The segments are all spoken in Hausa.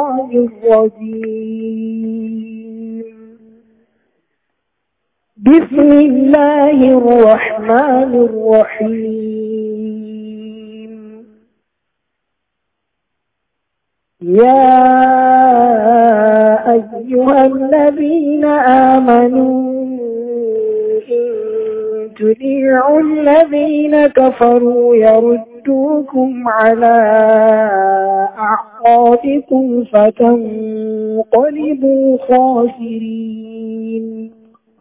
الشيطان الرجيم بسم الله الرحمن الرحيم يا أيها الذين آمنوا إن تطيعوا الذين كفروا يردوكم على أعقابكم فتنقلبوا خاسرين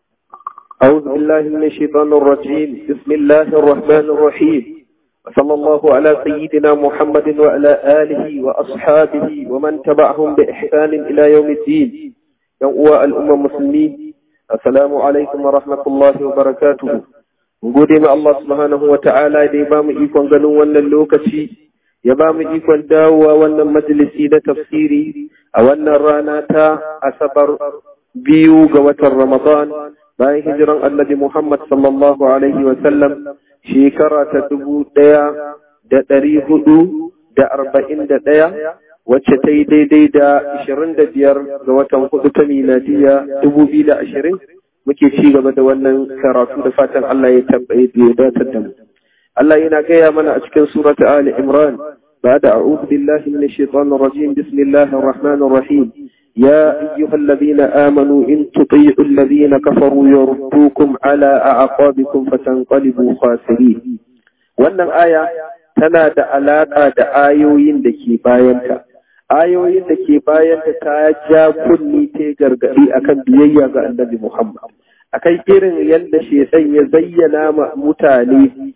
أعوذ بالله من الشيطان الرجيم بسم الله الرحمن الرحيم وصلى الله على سيدنا محمد وعلى آله وأصحابه ومن تبعهم بإحسان إلى يوم الدين يوم الأمة المسلمين السلام عليكم ورحمة الله وبركاته gode ma Allah subhanahu wa ta'ala da ya ba mu ikon ganin wannan lokaci ya ba mu ikon dawowa wannan majalisi na tafsiri a wannan rana ta asabar biyu ga watan Ramadan bayan hijiran annabi Muhammad sallallahu alaihi wa sallam shekara ta dubu ɗaya da ɗari hudu da arba'in da ɗaya wacce ta yi daidai da ashirin da biyar ga watan hudu ta miladiya dubu biyu da ashirin muke ci gaba da wannan karatu da fatan Allah ya tabbaye da ya datar da mu. Allah yana gaya mana a cikin surata Ali Imran بعد أعوذ بالله من الشيطان الرجيم بسم الله الرحمن الرحيم يا أيها الذين آمنوا إن تطيعوا الذين كفروا يردوكم على أعقابكم فتنقلبوا خاسرين wannan aya tana da alaƙa da ayoyin da ke bayanta ayoyin da ke bayanta ta ja kunni ta gargaɗi akan biyayya ga annabi Muhammad akan irin yadda shedan ya zayyana ma mutane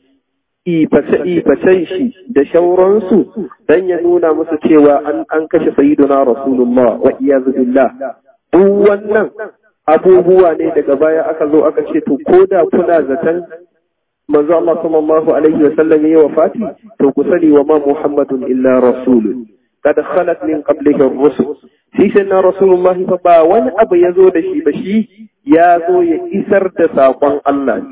iface-ifacen shi da shauransu don ya nuna musu cewa an kashe sayyiduna rasulullah wa iyazu billah duk wannan abubuwa ne daga baya aka zo aka ce to ko da kuna zaton manzo Allah sallallahu alaihi wa sallam ya wafati to ku sani wa ma muhammadun illa rasulun قد خلت من قبله الرسل shi na rasulullahi fa ba wani abu ya zo da shi ba shi ya zo ya isar da saƙon Allah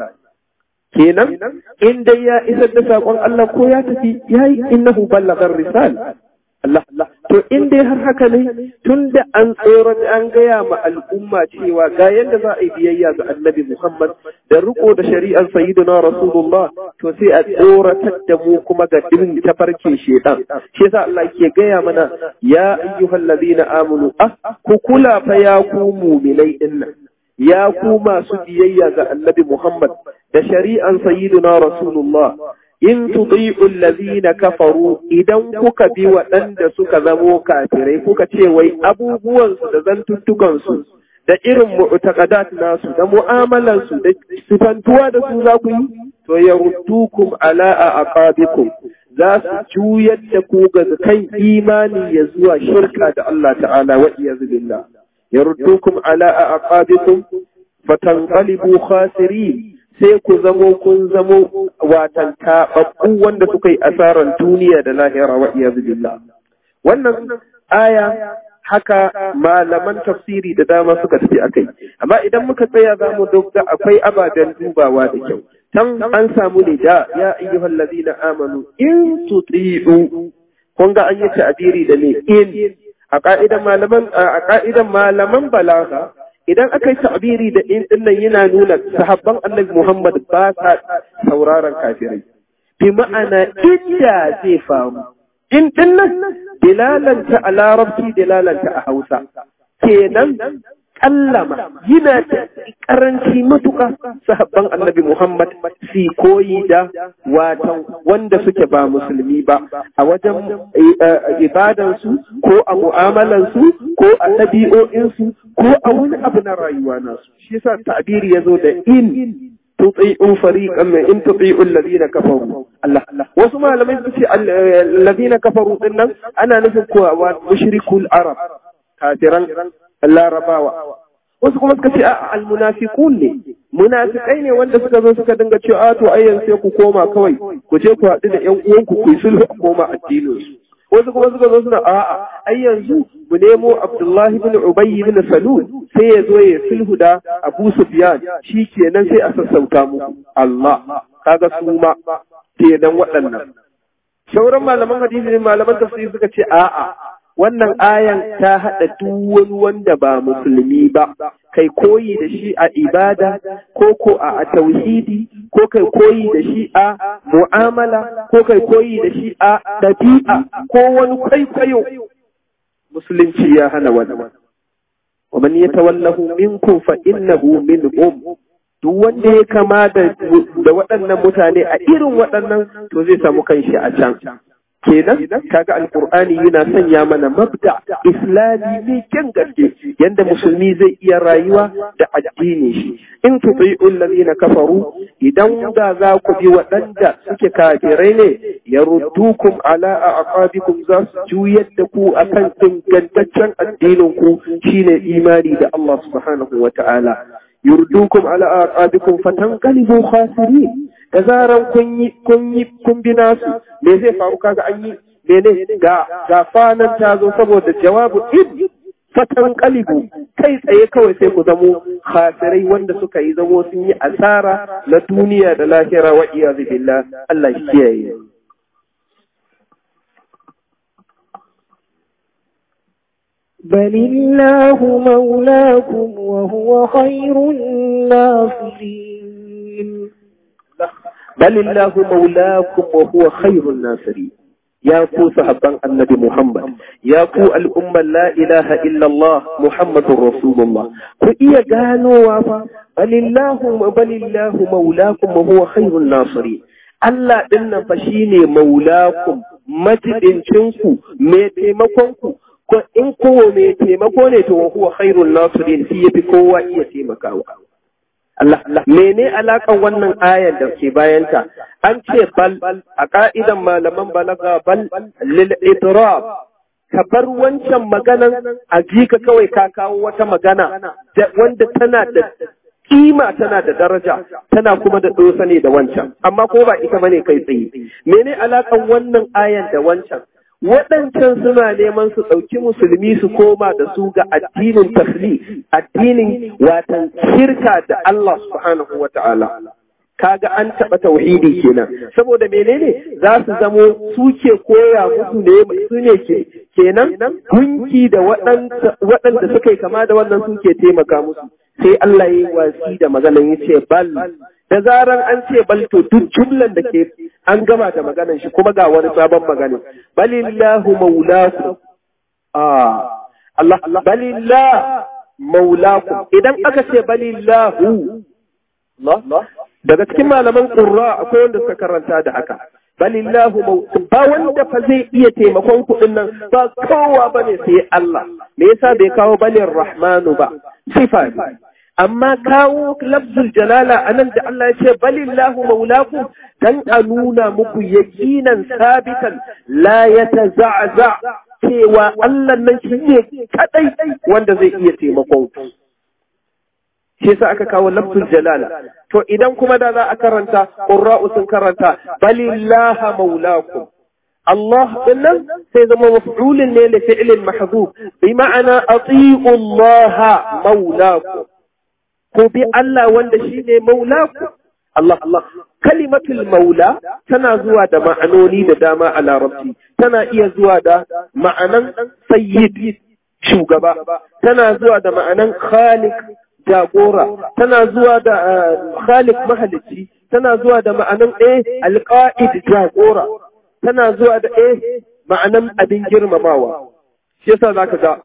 kenan in dai ya isar da saƙon Allah ko ya tafi ya yi innahu ballagar risal Allah to in dai har haka ne tun da an tsoron an gaya ma al'umma cewa ga yadda za a yi biyayya ga annabi Muhammad da riko da shari'ar sayyidina Rasulullah to sai a tsoratar da mu kuma ga dirin tafarkin shedan shi yasa Allah ke gaya mana ya ayyuhal ladina amanu ah ku kula fa ya ku mu'minai dinnan ya ku masu biyayya ga annabi Muhammad da shari'an sayyidina Rasulullah in tuti'u allazina kafaru idan kuka bi waɗanda suka zamo kafirai kuka ce wai abubuwan su da zantuttukan su da irin mu'taqadat nasu da mu'amalan su da sifantuwa da su za ku yi to yaruddukum ala aqabikum za su juyar da ku ga kan imani ya zuwa shirka da Allah ta'ala wa iyazu billah yaruddukum ala aqabikum fatanqalibu khasirin sai ku zamo kun zamo watan taɓaɓɓu wanda suka yi asarar duniya da lahira wa iyazu billah wannan aya haka malaman tafsiri da dama suka tafi akai amma idan muka tsaya za mu dogga akwai ababen dubawa da kyau can an samu ne da ya ayyuhal ladina amanu in tuti'u kun ga an yi ta'abiri da ne in a ka'idan malaman a ka'idan malaman balaga idan aka yi ta'abiri da in din nan yana nuna sahabban annabi Muhammad ba sa sauraron kafirai bi ma'ana inda zai faru in din nan dilalanta a larabci dilalanta a Hausa kenan kallama yana da karanci matuka sahabban annabi Muhammad si koyi da watan wanda suke ba musulmi ba a wajen ibadansu ko a mu'amalansu ko a ɗabi'o'insu ko a wani abu na rayuwa nasu shi yasa ta'biri ya zo da in tuti'u fariqan min in tuti'u alladhina kafaru Allah wasu malamai su ce alladhina kafaru din nan ana nufin ko mushrikul arab kafiran larabawa wasu kuma suka ce a almunafiqun ne munafikai ne wanda suka zo suka dinga cewa a to ayyan sai ku koma kawai ku je ku haɗu da ƴan uwanku ku yi sulhu a koma addinin su wasu kuma suka zo suna a'a ai yanzu mu nemo Abdullahi bin Ubay bin Salul sai ya zo ya sulhu da Abu Sufyan kenan sai a sassauta muku Allah kaga su ma kenan waɗannan sauran malaman hadisi ne malaman tafsiri suka ce a'a wannan ayan ta haɗa duk wani wanda ba musulmi ba kai koyi da shi a ibada ko ko a tauhidi ko kai koyi da shi a mu'amala ko kai koyi da shi a ɗabi'a ko wani kwaikwayo musulunci ya hana wannan wa man yatawallahu minkum fa innahu minhum duk wanda ya kama da waɗannan mutane a irin waɗannan to zai samu kanshi a can kenan kaga alqur'ani yana sanya mana mabda islami mai kyan gaske yanda musulmi zai iya rayuwa da addini shi in tuti'u allazina kafaru idan da za ku bi waɗanda suke kafirai ne yaruddukum ala aqabikum za su juyar da ku akan ingantaccen addinin ku shine imani da Allah subhanahu wata'ala yurdukum ala aqabikum fatanqalibu khasirin da zaran kun yi kun yi kun bi nasu me zai faru kaga an yi mene ga ga fanan ta zo saboda jawabu id fatan kalibu kai tsaye kawai sai ku zamo khasirai wanda suka yi zamo sun yi asara na duniya da lahira wa iyazu billah Allah shi kiyaye بل الله مولاكم وهو خير الناصرين بل الله مولاكم وهو خير الناصرين يا كو صحابان النبي محمد يا كو الأمة لا إله إلا الله محمد رسول الله كو إيا قالوا وافا بل الله بل الله مولاكم وهو خير الناصرين Allah ɗin nan fa shine maulakum matidincinku mai taimakonku ko in kowa mai taimako ne to huwa khairul nasirin shi yafi kowa iya taimakawa Allah Allah mene alakan wannan ayar da ke bayanta an ce bal a ka'idan malaman balaga bal lil idrab ka bar wancan maganan a jika kawai ka kawo wata magana wanda tana da kima tana da daraja tana kuma da dosa ne da wancan amma ko ba ita bane kai tsaye mene alakan wannan ayan da wancan waɗancan suna neman su ɗauki musulmi su koma da su ga addinin tafli addinin watan shirka da Allah subhanahu wa ta'ala kaga an taɓa tauhidi kenan saboda menene za su zamo suke koya musu ne su ne ke kenan gunki da waɗanda suka yi kama da wannan suke taimaka musu sai Allah ya yi wasi da maganan ya ce bal da zaran an ce bal to duk jumlan da ke an gama da maganan shi kuma ga wani sabon magana balillahu maulaku ah Allah balillah maulaku idan aka ce balillahu Allah daga cikin malaman qurra akwai wanda suka karanta da haka balillahu ba wanda fa zai iya taimakon kuɗin nan ba kowa bane sai Allah me yasa bai kawo balin rahmanu ba sifa amma kawo lafzul jalala anan da Allah ya ce balillahu maulakum dan a nuna muku yaqinan sabitan la yataza'za cewa Allah nan shi ne kadai wanda zai iya taimakon ku shi yasa aka kawo lafzul jalala to idan kuma da za a karanta qurra'u sun karanta balillaha maulakum Allah dinnan sai zama maf'ulun ne li fi'lin mahdhuf bi ma'ana ati'u Allah maulakum ko bi Allah wanda shine maulakum Allah Allah kalimatul maula tana zuwa da ma'anoni da dama a larabci tana iya zuwa da ma'anan sayyid shugaba tana zuwa da ma'anan khaliq jagora tana zuwa da khaliq mahalicci tana zuwa da ma'anan eh alqa'id jagora tana zuwa da eh ma'anan abin girmamawa shi yasa zaka ga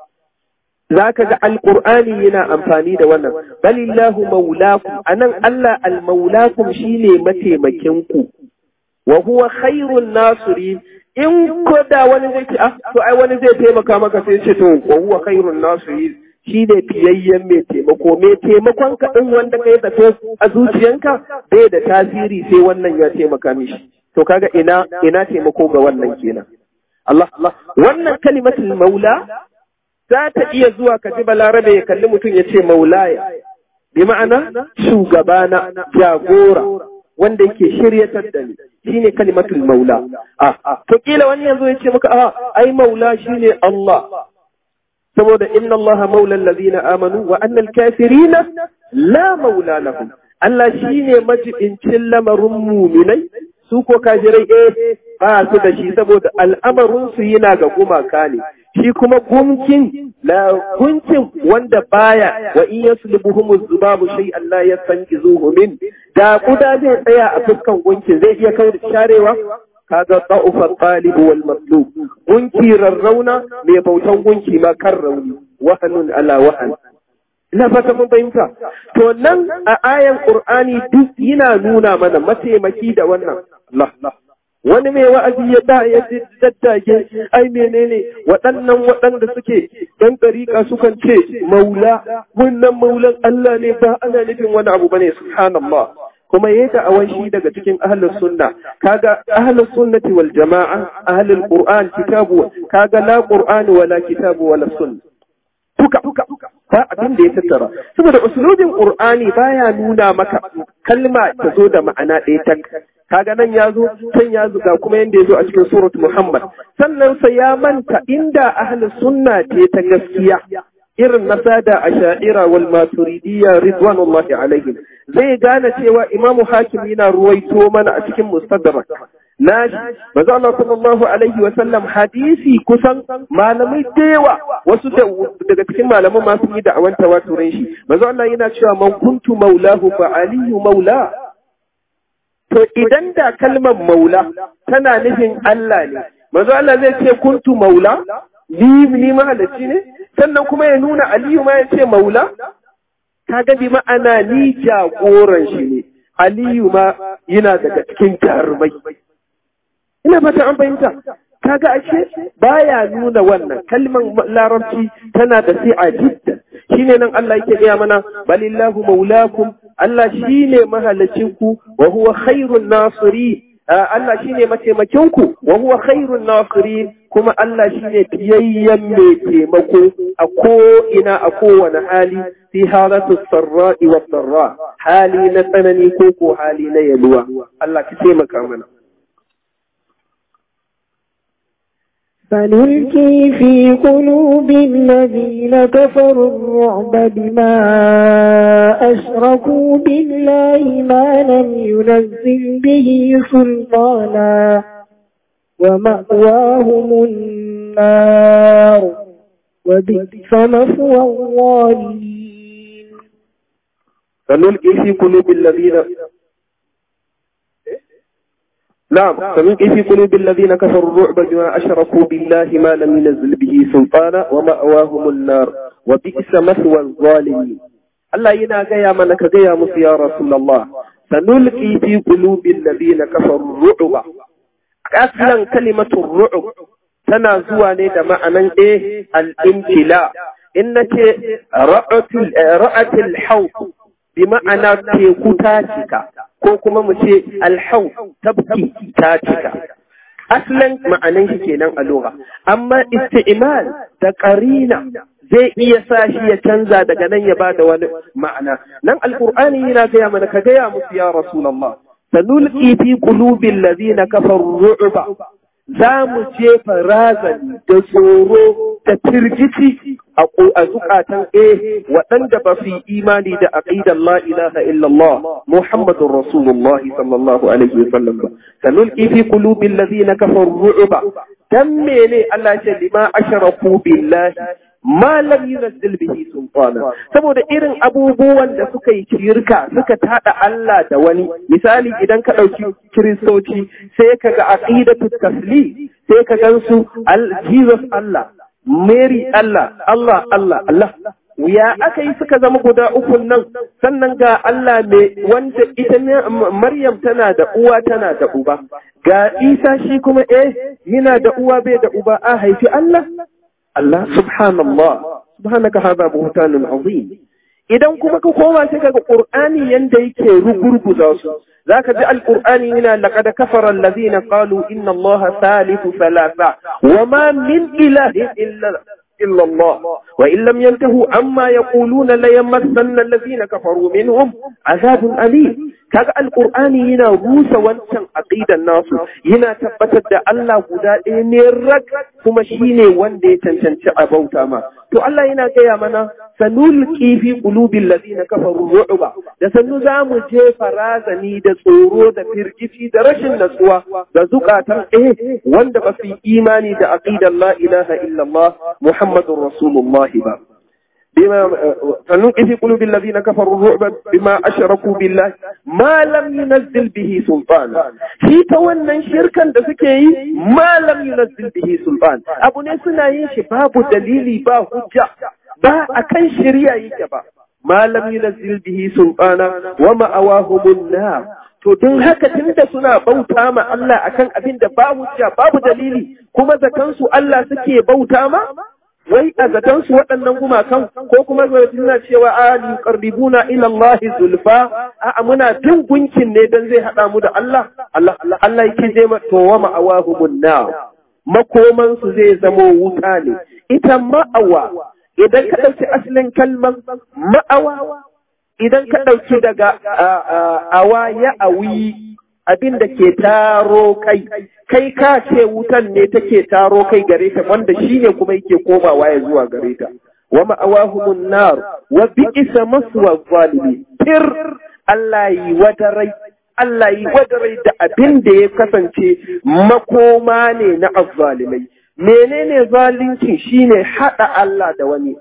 zaka ga alqur'ani yana amfani da wannan balillahu maulakum anan Allah almaulakum shine mataimakin ku wa huwa khairun nasirin in ko da wani zai ce ah to ai wani zai taimaka maka sai ce to wa huwa khairun nasirin shi ne fiyayyen mai taimako mai taimakon ka ɗin wanda ka yi zato a zuciyanka bai da tasiri sai wannan ya taimaka mishi to kaga ina ina taimako ga wannan kenan Allah wannan kalimatul maula za ta iya zuwa ka ji balarabe ya kalli mutum ya ce maulaya bi ma'ana shugabana jagora wanda yake shiryatar da ni shine kalimatul maula a to kila wani yanzu ya ce maka a ai maula shine Allah saboda inna Allah maula allazina amanu wa anna al-kafirina la maula lahum Allah shine majibincin lamarin muminai su ko kafirai eh ba su da shi saboda al'amarin su yana ga gumaka ne shi kuma gumkin la gunkin wanda baya wa in yaslubuhum zubabu shay'an la yastanqizuhu min da kuda zai tsaya a fuskan gunkin zai iya kawo sharewa kaga da'ufa talib wal matlub gunki rarrauna mai bautan gunki ma kan rauni wahanun ala wahan ina fata mun fahimta to nan a ayan qur'ani duk yana nuna mana mataimaki da wannan Allah wani mai wa'azi ya da ya daddage ai menene waɗannan waɗanda suke ɗan ɗariƙa sukan ce maula wannan maulan Allah ne ba ana nufin wani abu bane subhanallah kuma yayi da awan shi daga cikin ahlus sunna kaga ahlus sunnati wal jama'a ahlul qur'an kitabu kaga la qur'an wala kitabu wala sunna duka ba abin da ya tattara saboda usulubin qur'ani baya nuna maka kalma ta zo da ma'ana ɗaya tak kaga nan ya zo can ya zo ga kuma yanda ya zo a cikin surat muhammad sannan sai ya manta inda ahlus sunna ce ta gaskiya irin na sada a sha'ira wal maturidiyya ridwanullahi alaihim zai gane cewa imamu hakim yana ruwaito mana a cikin mustadrak nashi manzo Allah sallallahu alaihi wa sallam hadisi kusan malamai da yawa wasu daga cikin malaman ma sun yi da'awan tawaturin shi manzo Allah yana cewa man kuntu maulahu fa aliyu maula to idan da kalmar maula tana nufin Allah ne manzo Allah zai ce kuntu maula ni ni mahallaci ne sannan kuma ya nuna aliyu ma ya ce maula kaga bi ma'ana ni jagoran shi ne aliyu ma yana daga cikin jarumai ina fata an fahimta kaga ashe baya nuna wannan kalmar larabci tana da si'a jidda shine nan Allah yake gaya mana balillahu maulakum Allah shine mahallacin ku wa huwa khairun nasiri Allah shine mataimakin ku wa huwa khairun nasiri kuma Allah shine biyayyen mai taimako a ko ina a kowane hali fi halatu sarra'i wa sarra hali na tsanani ko ko hali na yaluwa Allah ka taimaka mana فنلقي في قلوب الذين كفروا الرعب بما أشركوا بالله ما لم ينزل به سلطانا ومأواهم النار وبئس مثوى الظالمين فنلقي في قلوب الذين نعم فنلقي في قلوب الذين كفروا الرعب بما أشركوا بالله ما لم ينزل به سلطانا ومأواهم النار وبئس مثوى الظالمين الله ينا غيا من كغيا مس يا رسول الله سنلقي في قلوب الذين كفروا الرعب أصلا كلمة الرعب tana zuwa ne da ma'anan eh al-imtila in nace ra'atul ra'atul hawf bi ma'ana teku ta cika ko kuma mu ce alhau tabki ta cika aslan ma'anan shi kenan a lugha amma isti'mal da qarina zai iya sa shi ya canza daga nan ya bada wani ma'ana nan alqur'ani yana gaya mana ka gaya musu ya rasulullah sanulqi fi qulubil ladina kafaru ru'ba za mu jefa razani da tsoro da firgici a zukatan eh waɗanda ba su yi imani da aqidar la ilaha illallah muhammadur rasulullah sallallahu alaihi wasallam ba sanulqi fi qulubil ladina kafaru ru'ba dan mene Allah ce lima asharaku billahi ma lam yunzil bihi sultana saboda irin abubuwan da suka yi shirka suka tada Allah da wani misali idan ka dauki kiristoci sai ka ga aqidatu tasli sai ka gansu Jesus Allah Mary Allah Allah Allah Allah ya aka yi suka zama guda ukun nan sannan ga Allah mai wanda ita Maryam tana da uwa tana da uba ga Isa shi kuma eh yana da uwa bai da uba a haifi Allah Allah subhanallah subhanaka hadha buhtanun azim idan kuma ka koma sai kaga qur'ani yanda yake rugurguza su zaka ji alqur'ani yana laqad kafara alladhina qalu inna allaha thalithu thalatha wama min ilahin illa إلا الله وإن لم ينتهوا عما يقولون ليمسن الذين كفروا منهم عذاب أليم kaga alqur'ani yana rusa wancan aqidan nasu yana tabbatar da Allah guda ɗaya ne rak kuma shine wanda ya cancanci a bauta ma to Allah yana gaya mana sanulqi fi qulubil ladina kafaru ru'ba da sannu za mu jefa razani da tsoro da firgici da rashin natsuwa da zukatan eh wanda ba su imani da aqidar la ilaha illallah muhammadur rasulullah ba بما فنلقي في قلوب الذين كفروا الرعب بما أشركوا بالله ما لم ينزل به سلطانا في تولن شركا da suke yi ma lam yunzil bihi sultan abu ne suna yin shi babu dalili ba hujja ba akan shari'a yake ba ma lam yunzil bihi sultana wa ma'awahumun nar to don haka tunda suna bauta ma Allah akan abin da ba hujja babu dalili kuma zakansu Allah suke bauta ma wai a zaton su waɗannan gumakan ko kuma suna cewa a yuqarribuna ila Allah zulfa a muna bin gunkin ne dan zai hada mu da Allah Allah Allah yake je ma to wa ma'awahumun nar makoman su zai zamo wuta ne ita ma'awa idan ka dauki asalin kalman ma'awa idan ka dauki daga awa ya awi abin da ke taro kai kai ka ce wutan ne take taro kai gare ta wanda shine kuma yake komawa ya zuwa gare ta wa ma'awahumun nar wa bi'sa maswa zalimi tir Allah yi wadarai Allah yi wadarai da abin da ya kasance makoma ne na azzalimai menene zalunci shine hada Allah da wani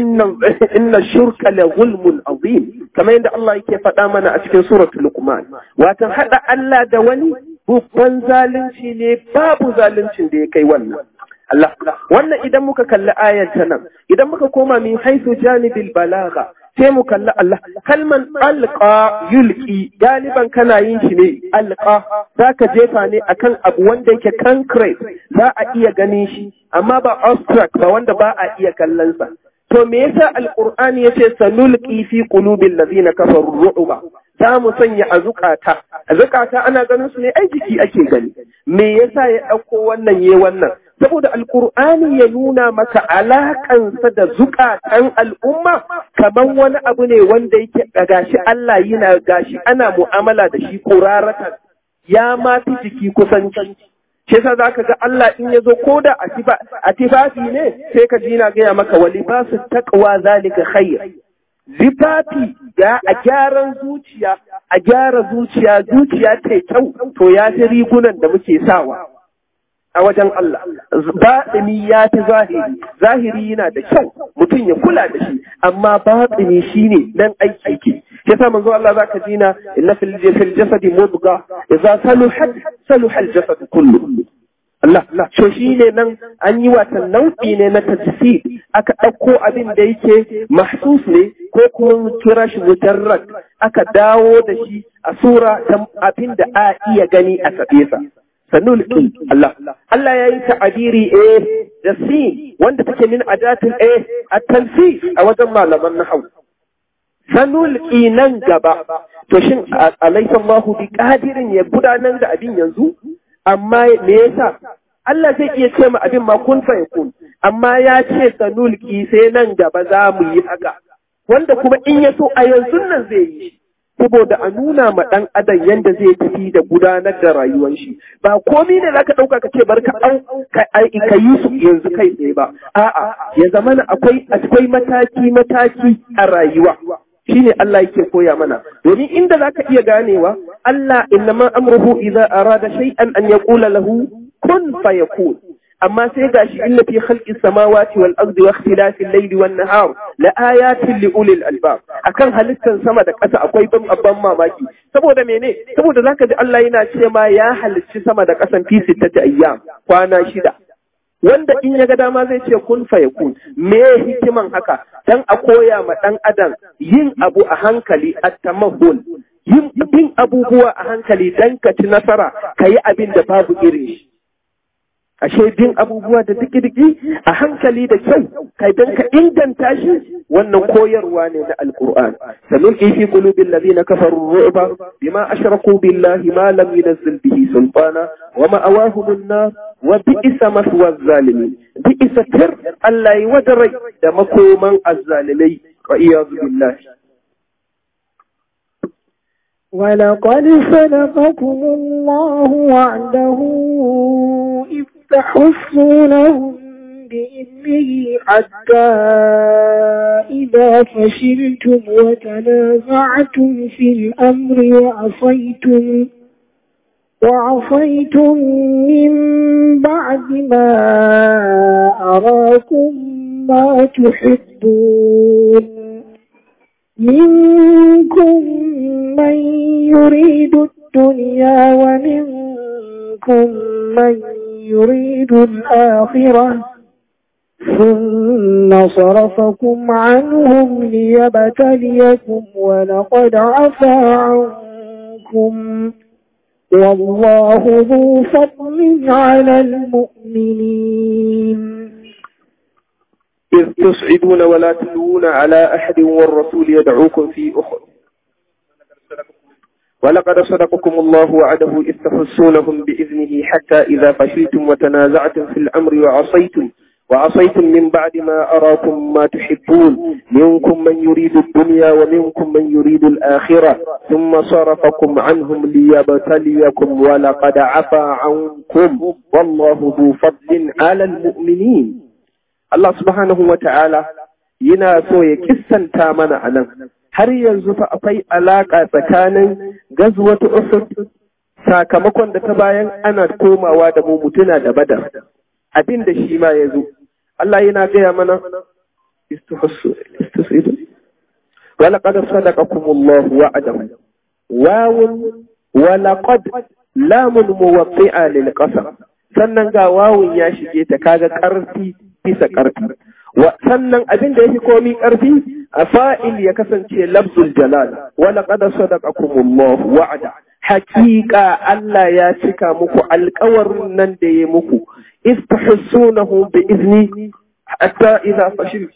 inna shirka la zulmun azim kamar yadda Allah yake faɗa mana a cikin suratul luqman watan hada Allah da wani babban zalunci ne babu zaluncin da ya kai wannan Allah wannan idan muka kalli ayar ta nan idan muka koma min haisu janibil balagha sai mu kalli Allah kalman alqa yulqi galiban kana yin shi ne alqa zaka jefa ne akan abu wanda yake concrete za a iya ganin shi amma ba abstract ba wanda ba a iya kallon sa to me yasa alqur'ani yace sanulqi fi qulubil ladina kafaru ru'ba za mu sanya a zukata a zukata ana ganin su ne ai jiki ake gani me yasa ya dauko wannan ye wannan saboda alqur'ani ya nuna maka alakansa da zukatan al'umma kaman wani abu ne wanda yake gashi Allah yana gashi ana mu'amala da shi kuraratan ya ma fi jiki kusanci shi yasa zaka ga Allah in yazo ko da a tifafi ne sai ka ji na gaya maka wa libasu taqwa zalika khair lifafi ya a gyaran zuciya a gyara zuciya zuciya ta kyau to ya fi rigunan da muke sawa a wajen Allah baɗini ya fi zahiri zahiri yana da kyau mutum ya kula da shi amma baɗini shine dan aiki ke yasa manzo Allah zaka ji na inna fil jasadi mudga idza saluhat saluha al jasad kullu Allah so shine nan an yi watan nau'i ne na tajsid aka ɗauko abin da yake mahsus ne ko kuma kira shi mujarrad aka dawo da shi a sura ta abin da a iya gani a sabesa sanulki Allah Allah ya yi ta'abiri a da sin wanda take min adatin a a tanfi a wajen malaman nahau sanulki nan gaba to shin alaysa Allahu bi qadirin ya gudanar da abin yanzu amma me yasa Allah zai iya ce ma abin ma kun fa yakun amma ya ce sanulki sai nan gaba za mu yi haka wanda kuma in ya so a yanzu nan zai yi saboda a nuna ma ɗan adam yadda zai tafi da gudanar da rayuwar shi ba komi ne zaka ɗauka ka ce bar ka ka yi su yanzu kai tsaye ba a'a ya zama akwai akwai mataki mataki a rayuwa shine Allah yake koya mana domin inda zaka iya ganewa Allah innama amruhu idza arada shay'an an yaqula lahu kun fayakun amma sai gashi inna fi khalqi samawati wal ardi wa ikhtilafi al-layli wan nahar la ayatin li ulil albab akan halittan sama da ƙasa akwai ban abban mamaki saboda mene saboda zaka ji Allah yana ce ma ya halicci sama da ƙasan fi sittati ayyam kwana shida wanda in ya ga dama zai ce kun fa yakun me hikiman haka dan a koya ma dan adam yin abu a hankali at-tamahul yin bin abubuwa a hankali dan ka ci nasara kayi abin da babu irin shi ashe bin abubuwa da diki-diki a hankali da kyau kai dan ka inganta shi wannan koyarwa ne na alkur'an sannan fi qulubil ladina kafaru ru'ba bima ashraku billahi ma lam yunzil bihi sultana wa ma'awahum an-nar wa bi'sa maswa az-zalimin bi'sa tir Allah yi wadarai da makoman az-zalimai wa iyadu billahi ولقد صدقكم الله وعده إذ تحسونهم بإذنه حتى إذا فشلتم وتنازعتم في الأمر وعصيتم وعصيتم من بعد ما أراكم ما تحبون منكم من يريد الدنيا ومنكم من يريد الآخرة ثم صرفكم عنهم ليبتليكم ولقد عفا عنكم والله ذو فضل على المؤمنين إذ تصعدون ولا تلوون على أحد والرسول يدعوكم في أخر ولقد صدقكم الله وعده إذ تحسونهم بإذنه حتى إذا فشلتم وتنازعتم في الأمر وعصيتم وعصيتم من بعد ما أراكم ما تحبون منكم من يريد الدنيا ومنكم من يريد الآخرة ثم صرفكم عنهم ليبتليكم ولقد عفا عنكم والله ذو فضل على المؤمنين Allah subhanahu wa ta'ala yana so ya kissanta mana a nan, har yanzu fa akwai alaƙa tsakanin gazwatu Uhud sakamakon da ta bayan ana komawa da mu mutuna da badar, abin da shi ma ya zo. Allah yana gaya mana, ولقد صدقكم الله وعده واو ولقد لام موطئة للقسم sannan ga wawun ya shige ta kaga ƙarfi bisa ƙarfi sannan abin da yake komi ƙarfi a fa'il ya kasance lafzul jalal wala qad sadaqakumullah wa'ada haqiqa Allah ya cika muku alƙawarin nan da ya muku istahsunahu bi izni hatta idza fashil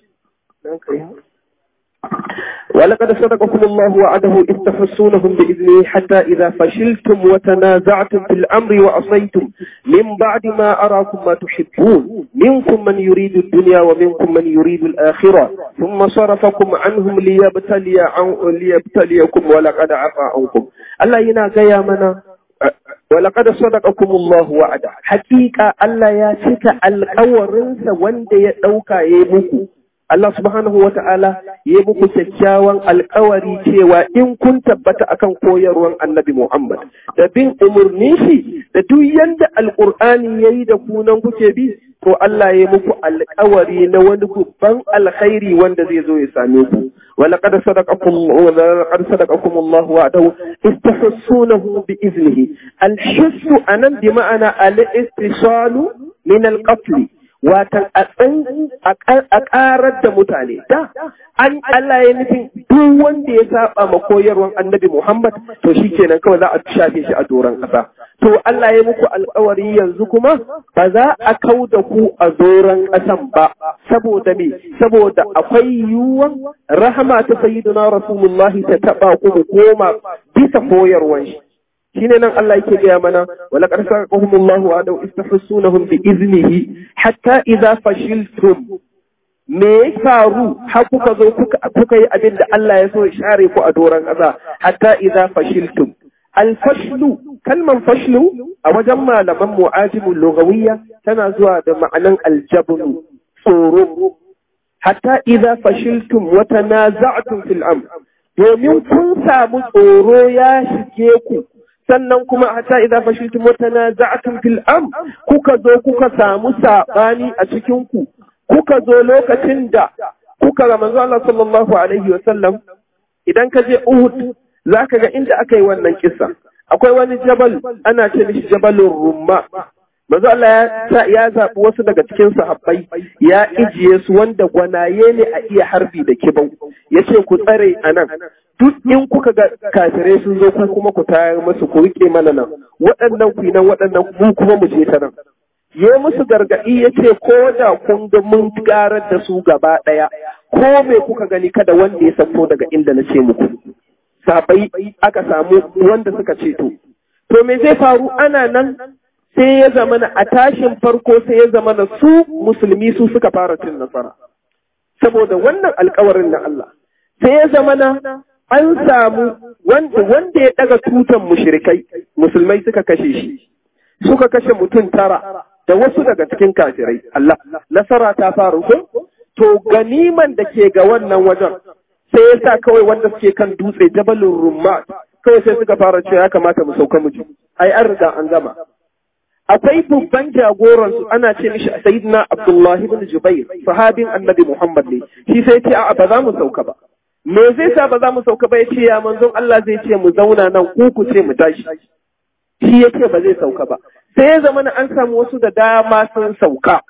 ولقد صدقكم الله وعده إذ تحسونهم بإذنه حتى إذا فشلتم وتنازعتم في الأمر وعصيتم من بعد ما أراكم ما تحبون منكم من يريد الدنيا ومنكم من يريد الآخرة ثم صرفكم عنهم ليبتلي عن ليبتليكم ولقد عفا عنكم الله ينا منا ولقد صدقكم الله وعده حقيقة الله يا شك القورنس وند يدوكا يمكو Allah subhanahu wa ta'ala ya muku kyakkyawan alkawari cewa in kun tabbata akan koyarwan annabi Muhammad da bin umarnin shi da duk yanda alkur'ani ya yi da kunan kuke bi to Allah ya muku alkawari na wani babban alkhairi wanda zai zo ya same ku ولقد صدقكم ولقد صدقكم الله وعده استحسونه بإذنه الحس أنا بمعنى الاتصال من القتل watan a ƙarar da mutane da an Allah ya nufin duk wanda ya saba ma koyarwan annabi Muhammad to shi kenan kawai za a shafe shi a doron ƙasa to Allah ya muku alƙawari yanzu kuma ba za a kau da ku a doron ƙasan ba saboda me saboda akwai yiwuwan rahama ta sayyidina rasulullahi ta taba ku mu koma bisa koyarwan shi shine nan Allah yake gaya mana wala qad saqahum Allahu wa adaw istahsunahum bi iznihi hatta idza fashiltum me ya faru har kuka zo kuka yi abin da Allah ya so ya share ku a doron ƙasa hatta idza fashiltum al fashlu kalman fashlu a wajen malaman mu'ajimul lugawiyya tana zuwa da ma'anan aljabnu tsoro hatta idza fashiltum wa tanaza'tum fil amr domin kun samu tsoro ya shige ku sannan kuma hatta idza fashiltum wa tanaza'tum fil am kuka zo kuka samu sabani a cikin ku kuka zo lokacin da kuka ga manzo Allah sallallahu alaihi wa sallam idan ka je Uhud zaka ga inda aka yi wannan kissa akwai wani jabal ana ce mishi jabalur rumma manzo Allah ya ya zabi wasu daga cikin sahabbai ya ijiye su wanda gwanaye ne a iya harbi da kibau yace ku tsare anan duk in kuka ga kafirai sun zo ku kuma ku tayar musu ku rike mana nan waɗannan ku nan waɗannan mu kuma mu je ta nan ya musu gargaɗi ya ce ko da kun ga mun garar da su gaba ɗaya ko me kuka gani kada wanda ya sako daga inda na ce muku sabai aka samu wanda suka ce to to me zai faru ana nan sai ya zamana a tashin farko sai ya zamana su musulmi su suka fara cin nasara saboda wannan alkawarin na Allah sai ya zamana an samu wanda ya daga tutan mushrikai musulmai suka kashe shi suka kashe mutum tara da wasu daga cikin kafirai Allah nasara ta faru ko to ganiman da ke ga wannan wajen sai ya sa kawai wanda suke kan dutse jabalin rumma kawai sai suka fara cewa ya kamata mu sauka mu ji ai an riga an gama akwai babban jagoran su ana ce mishi sayyidina abdullahi ibn jubair sahabin annabi muhammad ne shi sai ce a'a ba za mu sauka ba me zai sa ba za mu sauka ba ya ce ya manzon Allah zai ce mu zauna nan ku ku ce mu tashi shi ya ce ba zai sauka ba sai ya zama an samu wasu da dama sun sauka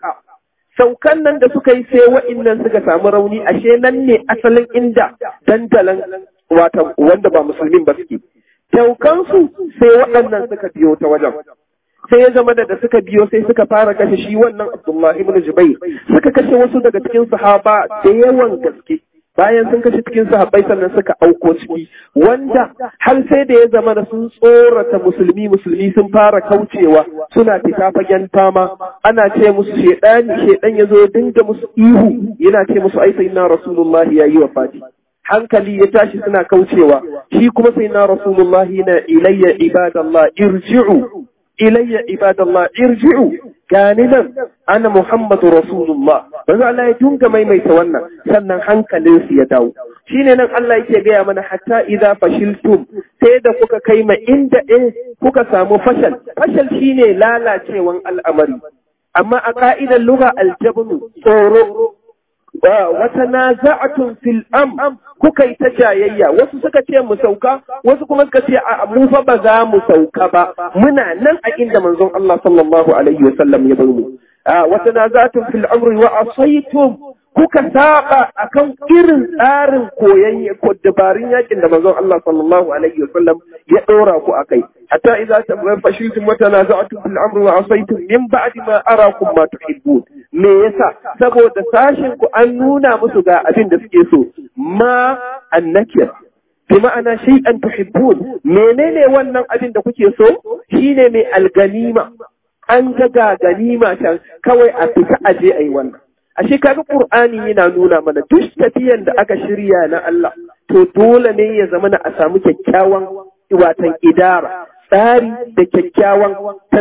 saukan nan da suka yi sai wa'innan suka samu rauni ashe nan ne asalin inda dandalan wata wanda ba musulmin ba suke saukansu sai waɗannan suka biyo ta wajen sai ya zama da da suka biyo sai suka fara kashe shi wannan Abdullahi ibn Jubair suka kashe wasu daga cikin sahaba da yawan gaske bayan sun kashe cikin sahabbai sannan suka auko ciki wanda har sai da ya zama da sun tsorata musulmi musulmi sun fara kaucewa suna fita fagen fama ana ce musu shedani shedan ya zo ya dinga musu ihu yana ce musu ai sayyidina rasulullahi yayi wafati hankali ya tashi suna kaucewa shi kuma sayyidina rasulullahi na ilayya ibadallah irji'u ilayya ibadallah irji'u gani nan ana muhammadu rasulullah manzo Allah ya dunga maimaita wannan sannan hankalin su ya dawo shine nan Allah yake gaya mana hatta idza fashiltum sai da kuka kai ma inda eh kuka samu fashal fashal shine lalacewan al'amari amma a ka'idar lugha aljabnu tsoro wata naza'atun fil am kuka yi ta jayayya wasu suka ce mu sauka wasu kuma suka ce a mu fa ba za mu sauka ba muna nan a inda manzon Allah sallallahu alaihi wa sallam ya bar mu wata naza'atun fil amri wa asaytum kuka saba akan irin tsarin koyan ko dabarun yakin da manzon Allah sallallahu alaihi wa sallam ya dora ku akai hatta idza fashiltum wa tanaza'tum fil amri wa asaytum min ba'di ma arakum ma tuhibbun me yasa saboda sashin ku an nuna musu ga abin da suke so ma annakir bi ma'ana shay'an tuhibbun menene wannan abin da kuke so shine mai alganima an ga ga ganima can kawai a fita aje ayi wannan ashe kaga qur'ani yana nuna mana duk tafiyan da aka shirya na Allah to dole ne ya zama a samu kyakkyawan watan idara tsari da kyakkyawan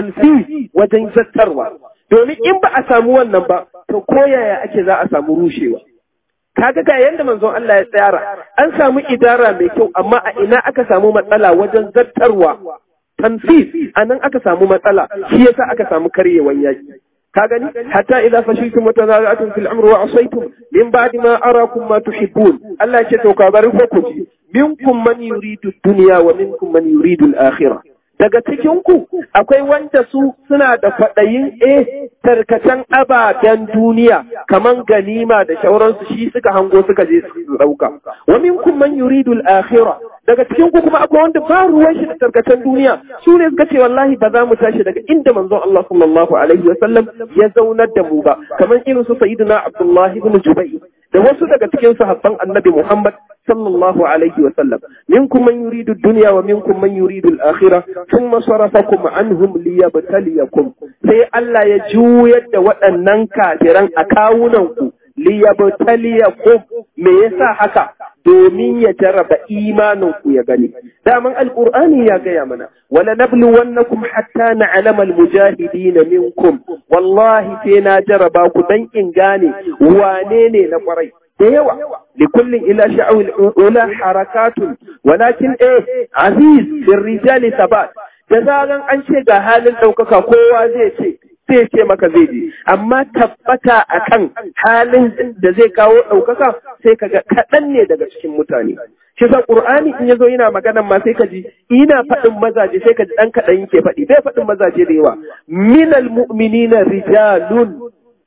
tanfi wajen zattarwa domin in ba a samu wannan ba to koyaya ake za a samu rushewa kaga ga yanda manzon Allah ya tsara an samu idara mai kyau amma a ina aka samu matsala wajen zattarwa tanfis anan aka samu matsala shi yasa aka samu karyewan yaki ka gani hatta idza fashiltum wa tanaza'tum fil amri wa asaytum min ba'di ma arakum ma tuhibbun Allah ya ce to ka bari ko ku ji minkum man yuridu dunya wa minkum man yuridu al-akhirah daga cikinku akwai wanda su suna da kwaɗayin eh tarkacen ababen duniya kaman ganima da shauransu shi suka hango suka je su ɗauka wa minkum man yuridu al-akhirah daga cikinku kuma akwai wanda ba ruwan shi da tarkacen duniya su ne suka ce wallahi ba za mu tashi daga inda manzon Allah sallallahu alaihi wa sallam ya zaunar da mu ba kaman irin su sayyidina Abdullah ibn Jubayr da wasu daga cikin sahabban Annabi Muhammad sallallahu alaihi wa sallam minkum man yuridu ad-dunya wa minkum man yuridu al-akhirah thumma sarafakum anhum liyabtaliyakum sai Allah ya juyar da waɗannan kafiran a kawunan ku liyabtaliyakum me yasa haka domin ya jarraba imanin ku ya gani daman alqur'ani ya gaya mana wala nabluwannakum hatta na'lama almujahidin minkum wallahi sai na jarraba ku dan in gane wane ne na kwarai da yawa likullin ila sha'awil ula harakatun walakin eh aziz fi rijali sabat da zaran an ce ga halin ɗaukaka kowa zai ce sai ce maka zai je amma tabbata akan halin da zai kawo ɗaukaka sai kaga kaɗan ne daga cikin mutane shi sa qur'ani in yazo yana maganan ma sai ka ji ina faɗin mazaje sai ka ji ɗan kaɗan yake faɗi bai faɗin mazaje da yawa minal mu'minina rijalun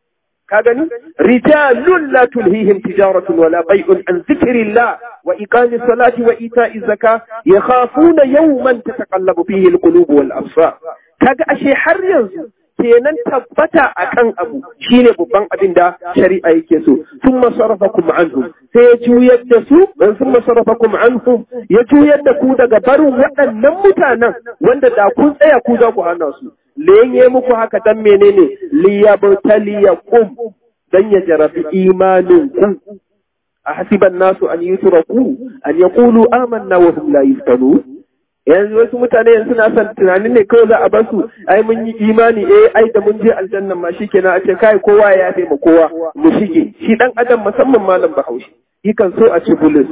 ka gani rijalun la tulhihim tijaratun wala bai'un an zikrillah wa iqami salati wa ita'i zaka yakhafuna yawman tataqallabu fihi alqulub wal absar kaga ashe har yanzu kenan tabbata akan abu shine babban abin da shari'a yake so thumma sarafakum anhum sai ya juyar da su dan thumma sarafakum anhum ya juyar da ku daga barin waɗannan mutanen wanda da kun tsaya ku za ku hana su lenye muku haka dan menene liyabtaliyakum dan ya jarabi imanin ku a hasiban nasu an yutraku an yaqulu amanna wa hum la yuftanun yanzu wasu mutane yanzu suna son tunanin ne kawai za a bar su ai mun yi imani eh ai da mun je aljannan ma shikenan a ce kai kowa ya yafe ma kowa mu shige shi dan adam musamman malam bahaushe yakan so a ci bulus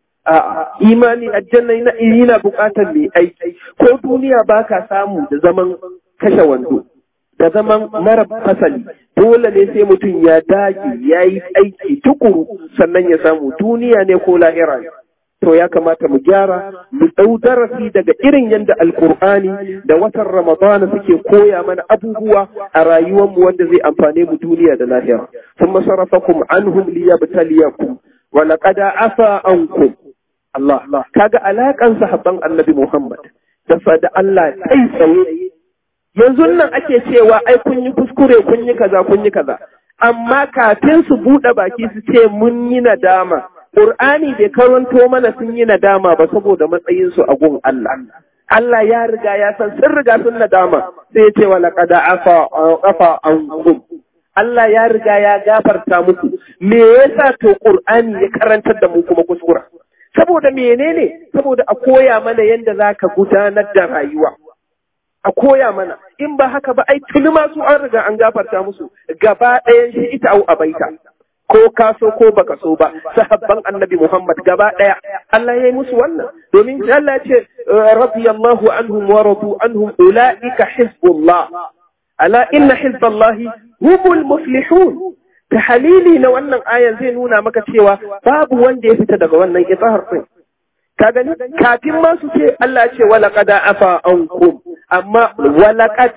a imani aljanna yana yana bukatar mai aiki ko duniya baka samu da zaman kashe wando da zaman mara fasali dole ne sai mutum ya dage ya yi aiki tukuru sannan ya samu duniya ne ko lahira to ya kamata mu gyara mu ɗau darasi daga irin yadda alkur'ani da watan ramadana suke koya mana abubuwa a rayuwarmu wanda zai amfane mu duniya da lahira sun masarafakum anhum liyabtaliyakum wa laqad afa ankum Allah kaga alakan sahabban annabi Muhammad da da Allah kai tsaye yanzu nan ake cewa ai kun yi kuskure kun yi kaza kun yi kaza amma kafin su buɗe baki su ce mun yi nadama Qur'ani bai karanto mana sun yi nadama ba saboda matsayin su a gun Allah Allah ya riga ya san sun riga sun nadama sai ya ce wa laqad afa afa ankum Allah ya riga ya gafarta muku me yasa to Qur'ani ya karantar da mu kuma kuskura saboda menene saboda a koya mana yadda zaka gudanar da rayuwa a koya mana in ba haka ba ai tuni ma su an riga an gafarta musu gaba ɗayan shi ita au abaita ko ka so ko baka so ba sahabban annabi Muhammad gaba ɗaya Allah ya yi musu wannan domin Allah ya ce radiyallahu anhum wa radu anhum ulaika hizbullah ala inna hizballahi humul muflihun ta halili na wannan ayan zai nuna maka cewa babu wanda ya fita daga wannan ifahar din ka gani kafin ma su ce Allah ce wala qad afa ankum amma wala qad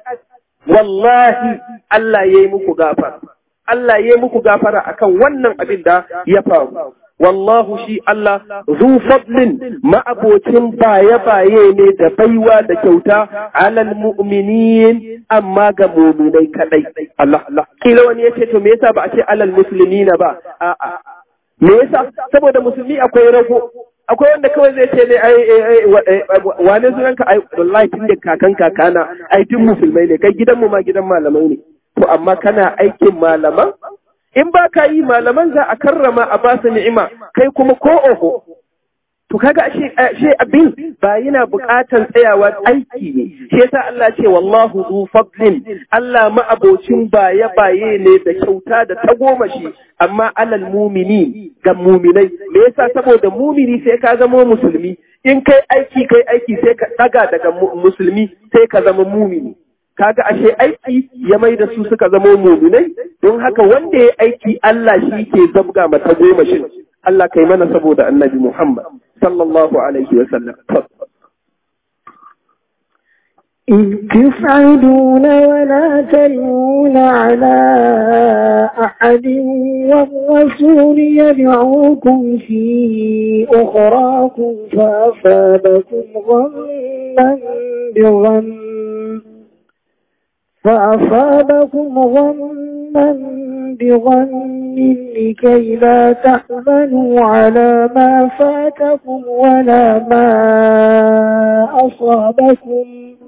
wallahi Allah yayi muku gafara Allah yayi muku gafara akan wannan abin da ya faru wallahu shi Allah zu fadlin ma'abocin baye-baye ne da baiwa da kyauta alal mu'minin amma ga mu'minai kadai Allah Allah kila wani yace to me yasa ba a ce alal muslimina ba a'a me yasa saboda musulmi akwai rago akwai wanda kawai zai ce ne ai wane sunan ka ai wallahi tun da kakan kakana ai tun musulmai ne kai gidan mu ma gidan malamai ne to amma kana aikin malaman in ba ka yi malaman za a karrama a basu ni'ima kai kuma ko oho to kaga ashe ashe abin ba yana buƙatar tsayawa aiki ne shi yasa Allah ce wallahu zu fadlin Allah ma'abocin baye baye ne da kyauta da tagomashi amma alal mumini ga muminai me yasa saboda mumini sai ka zama musulmi in kai aiki kai aiki sai ka daga daga musulmi sai ka zama mumini kaga ashe aiki ya mai da su suka zama muminai don haka wanda ya aiki Allah shi ke zabga mata goma shi Allah kai mana saboda annabi Muhammad sallallahu alaihi wa sallam إذ تفعدون ولا تلوون على أحد والرسول يدعوكم في أخراكم فأصابكم غما بغم فأصابكم غما بغم لكي لا تحزنوا على ما فاتكم ولا ما أصابكم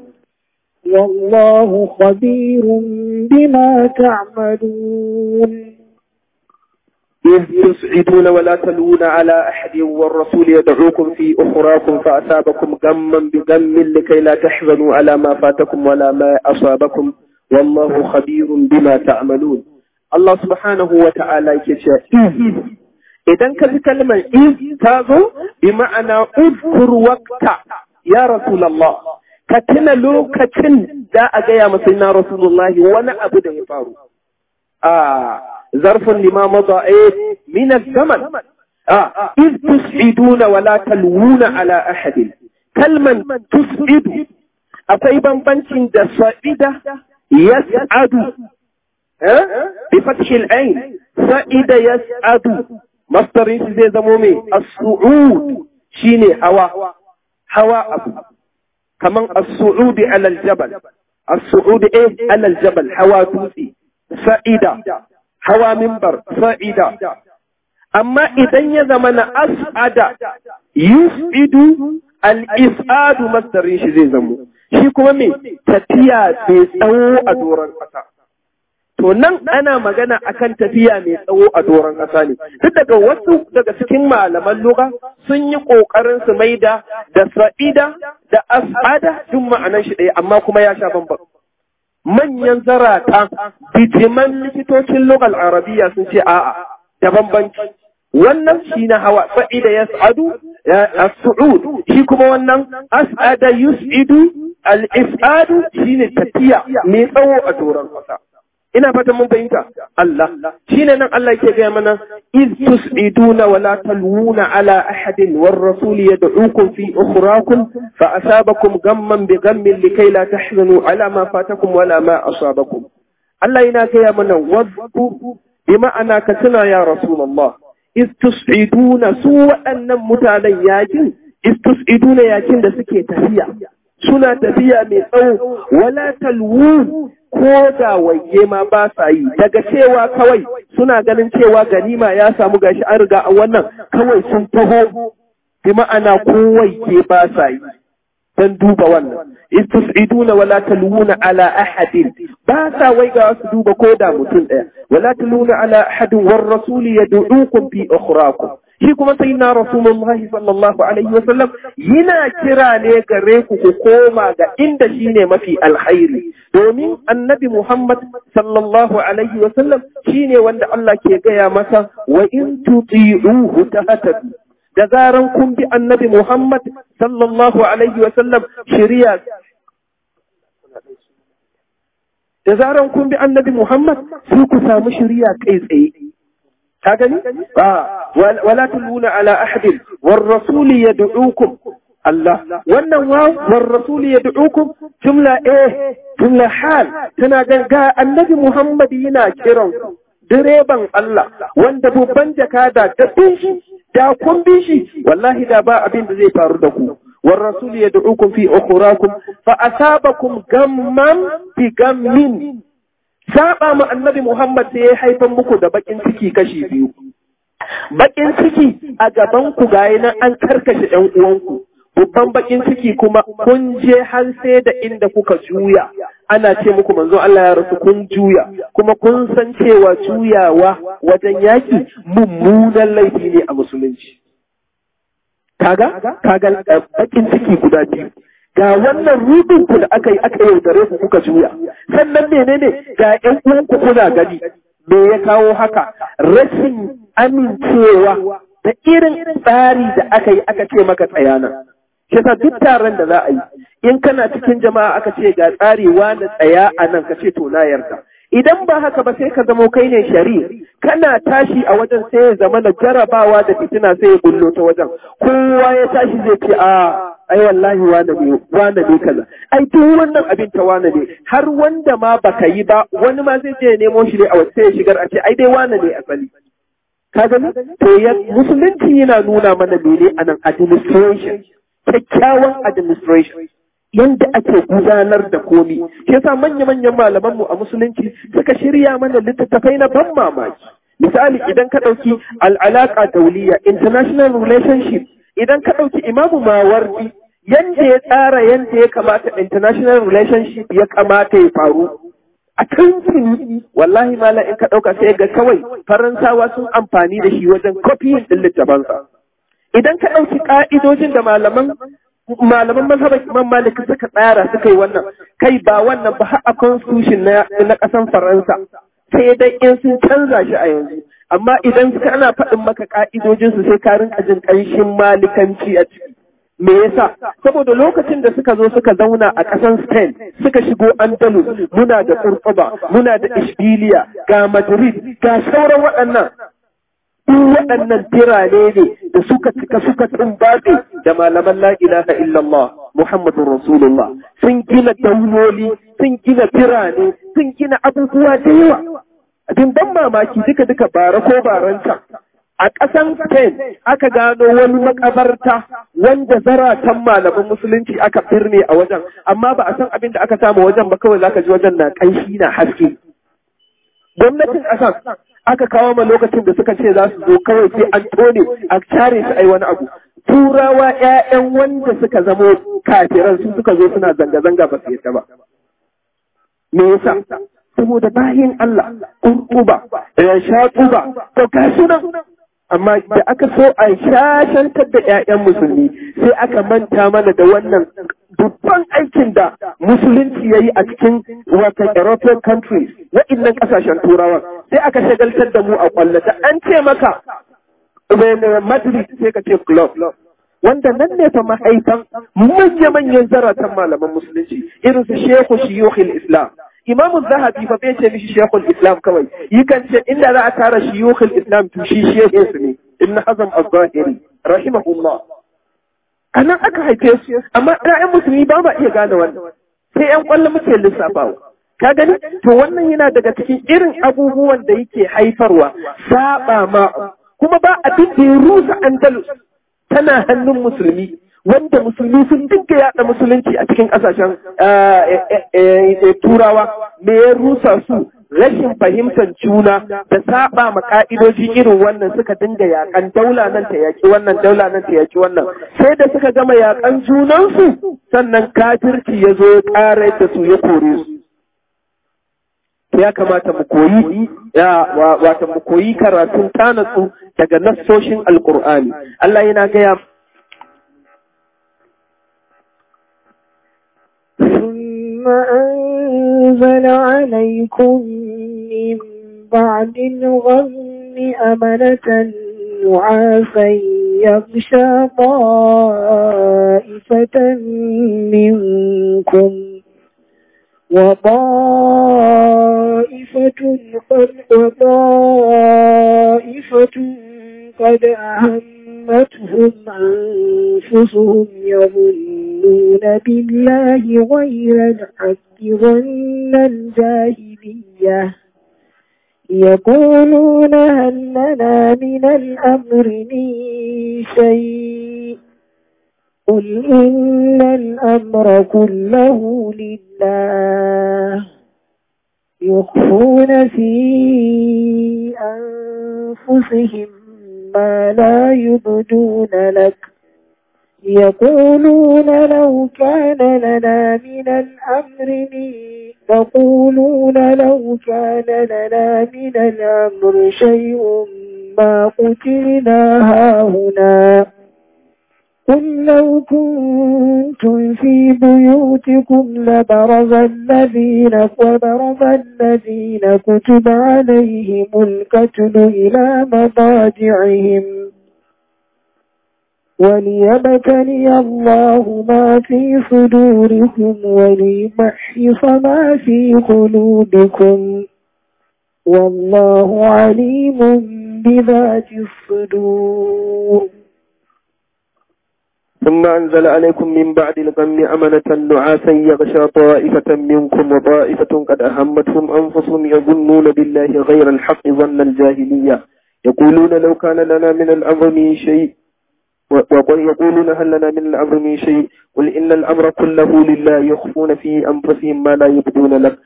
والله خبير بما تعملون إذ تسعدون ولا تلون على أحد والرسول يدعوكم في أخراكم فأصابكم غما بغم لكي لا تحزنوا على ما فاتكم ولا ما أصابكم والله خبير بما تعملون الله سبحانه وتعالى يكشف idan ka ji kalmar iz ta zo bi ma'ana uzkur waqta ya rasulullah ka tuna lokacin da a gaya masa na rasulullahi wani abu da ya faru a zarfin lima maza eh min zaman a iz tus'iduna wala talwuna ala ahadin kalman tus'idu akwai bambancin da sa'ida yas'adu eh bi fathil ain sa'ida yas'adu masdarin shi zai zamo mai as-su'ud shine hawa hawa abu kaman as-su'ud ala al-jabal as-su'ud eh ala al-jabal hawa dutse sa'ida hawa minbar sa'ida amma idan ya zama na as'ada yus'idu al-is'adu masdarin shi zai zamo shi kuma me tafiya mai tsawo a doron ƙasa To nan ana magana akan tafiya mai tsawo a doron ƙasa ne. Duk daga wasu daga cikin malaman lugha sun yi ƙoƙarin su maida da sa'ida da as'ada duk ma'anan shi ɗaya amma kuma ya sha bambam manyan zarata bitiman likitocin lugal arabiya sun ce a'a da bambanci wannan shi na hawa sa'ida ya sa'adu as-su'ud shi kuma wannan as'ada yus'idu al-is'adu shine tafiya mai tsawo a doron kasa ina fatan mun fahimta Allah shine nan Allah yake gaya mana iz tus'iduna wa la talwuna ala ahadin war rasul yad'ukum fi ukhrakum fa asabakum gamman bi gammin likay la tahzanu ala ma fatakum wala ma asabakum Allah yana gaya mana wadku bi ma'ana ka tuna ya rasulullah iz tus'iduna su waɗannan mutanen yakin iz tus'iduna yakin da suke tafiya suna tafiya mai tsawo wala talwun ko da waye ma ba sa yi daga cewa kawai suna ganin cewa ganima ya samu gashi an riga a wannan kawai sun taho bi ma'ana ko waye ba sa yi dan duba wannan istus'iduna wala talwuna ala ahadin ba sa wai ga su duba ko da mutum daya wala talwuna ala ahadin war rasuli yad'ukum fi ukhrakum shi kuma sai na rasulullah sallallahu alaihi wasallam yana kira ne gare ku ku koma ga inda shine mafi alkhairi domin annabi muhammad sallallahu alaihi wasallam shine wanda Allah ke gaya masa wa in tuti'uhu tahtadu da zaran kun bi annabi muhammad sallallahu alaihi wasallam shari'a da zaran kun bi annabi muhammad sai ku samu shari'a kai tsaye ka gani ba wala tuluna ala ahadin war rasul yad'ukum Allah wannan wa war rasul yad'ukum jumla eh jumla hal tana ga annabi Muhammad yana kiran direban Allah wanda babban jakada da bin shi da kun bi shi wallahi da ba abin da zai faru da ku war rasul yad'ukum fi ukhrakum fa asabakum gamman bi gammin saba mu annabi Muhammad sai ya haifan muku da bakin ciki kashi biyu. Bakin ciki a gaban ku gayi nan an karkashe ɗan uwanku. Babban bakin ciki kuma kun je har sai da inda kuka juya. Ana ce muku manzo Allah ya rasu kun juya kuma kun san cewa juyawa wajen yaki mummunan laifi ne a musulunci. Kaga? Kaga bakin ciki guda biyu. ga wannan rubin ku da aka yi aka yaudare ku kuka juya sannan menene ga ƴan uwanku kuna gani me ya kawo haka rashin amincewa da irin tsari da aka yi aka ce maka tsayana shi duk taron da za a yi in kana cikin jama'a aka ce ga tsari wani tsaya a nan ka ce to na yarda idan ba haka ba sai ka zamo kai ne shari'a kana tashi a wajen sai ya zama na jarabawa da fitina sai ya bullo ta wajen kowa ya tashi zai ce a ai wallahi wane ne wane ne kaza ai duk wannan abin ta wane ne har wanda ma baka yi ba wani ma zai je nemo shi ne a wasu sai ya shigar a ce ai dai wane ne asali ka gani to ya musulunci yana nuna mana mene anan administration kyakkyawan administration yanda ake gudanar da komi shi yasa manya-manyan malamanmu a musulunci suka shirya mana littattafai na ban mamaki misali idan ka ɗauki al'alaka dauliya international relationship idan ka ɗauki imamu mawardi yanda ya tsara yanda ya kamata international relationship ya kamata ya faru a tuntuni wallahi mala in ka ɗauka sai ga kawai faransawa sun amfani da shi wajen kofiyin ɗin littafansa idan ka ɗauki ƙa'idojin da malaman malaman mazhaban imam malik suka tsara suka yi wannan kai ba wannan ba har a constitution na na ƙasan faransa sai dai in sun canza shi a yanzu amma idan suka ana faɗin maka ƙa'idojinsu sai ka rinka jin ƙanshin malikanci a ciki. Me yasa? Saboda lokacin da suka zo suka zauna a ƙasan Spain suka shigo Andalus muna da Kurkuba, muna da Ishbiliya, ga Madrid, ga sauran waɗannan. Duk waɗannan birane ne da suka cika suka tumbatse da malaman la ilaha illallah Muhammadun Rasulullah sun gina dauloli, sun gina birane, sun gina abubuwa da yawa. abin ban mamaki duka duka bara ko baranta a ƙasan Spain aka gano wani makabarta wanda zaratan malaman musulunci aka birne a wajen amma ba a san abin da aka samu wajen ba kawai zaka ji wajen na ƙanshi na haske gwamnatin ƙasan aka kawo ma lokacin da suka ce za su zo kawai sai an tone a care su ai wani abu turawa ƴaƴan wanda suka zamo kafiran su suka zo suna zanga-zanga ba su yadda ba me yasa saboda bayin Allah ƙurƙuba ya sha ƙuba to ga sunan amma da aka so a shashantar da ƴaƴan musulmi sai aka manta mana da wannan babban aikin da musulunci ya yi a cikin watan European countries waɗannan ƙasashen turawa sai aka shagaltar da mu a ƙwallata an ce maka Madrid sai ka ce club wanda nan ne fa mahaifan manya-manyan zaratan malaman musulunci irin su Shehu Shiyukhil Islam Imamu Zahabi fa bai ce mishi Sheikhul Islam kawai yakan ce inda za a tara Shiyukhil Islam to shi shehin su ne Ibn Hazm az-Zahiri rahimahullah anan aka haife su amma ƴaƴan musulmi ba ma iya gane wannan sai ƴan ƙwallo muke lissafawa ka gani to wannan yana daga cikin irin abubuwan da yake haifarwa saba ma kuma ba abin da ya rusa Andalus tana hannun musulmi wanda musulmi sun dinga yada musulunci a cikin ƙasashen turawa me ya rusa su rashin fahimtar juna da saba ma ka'idoji irin wannan suka dinga yakan daula nan ta yaki wannan daula nan ta yaki wannan sai da suka gama yakan junansu sannan kafirci ya zo ya ƙara da su ya kore su ya kamata mu koyi ya wata mu koyi karatun tanatsu daga nassoshin alkur'ani Allah yana gaya ثم أنزل عليكم من بعد الغم أمنة نعاسا يغشى طائفة منكم وطائفة قد وطائفة قد أهمتهم أنفسهم يظنون بالله غير الحق ظن الجاهلية يقولون هل لنا من الأمر من شيء قل إن الأمر كله لله يخفون في أنفسهم ما لا يبدون لك يقولون لو كان لنا من الأمر يقولون لو كان لنا من الأمر شيء ما قتلنا هاهنا قل لو كنتم في بيوتكم لبرز الذين وبرز الذين كتب عليهم القتل إلى مضاجعهم وليبتلي الله ما في صدوركم وليمحص ما في قلوبكم والله عليم بذات الصدور ثم أنزل عليكم من بعد الغم أمنة نعاسا يغشى طائفة منكم وطائفة قد أهمتهم أنفسهم يظنون بالله غير الحق ظن الجاهلية يقولون لو كان لنا من الأمر من شيء ويقولون هل لنا من الأمر من شيء قل إن الأمر كله لله يخفون في أنفسهم ما لا يبدون لك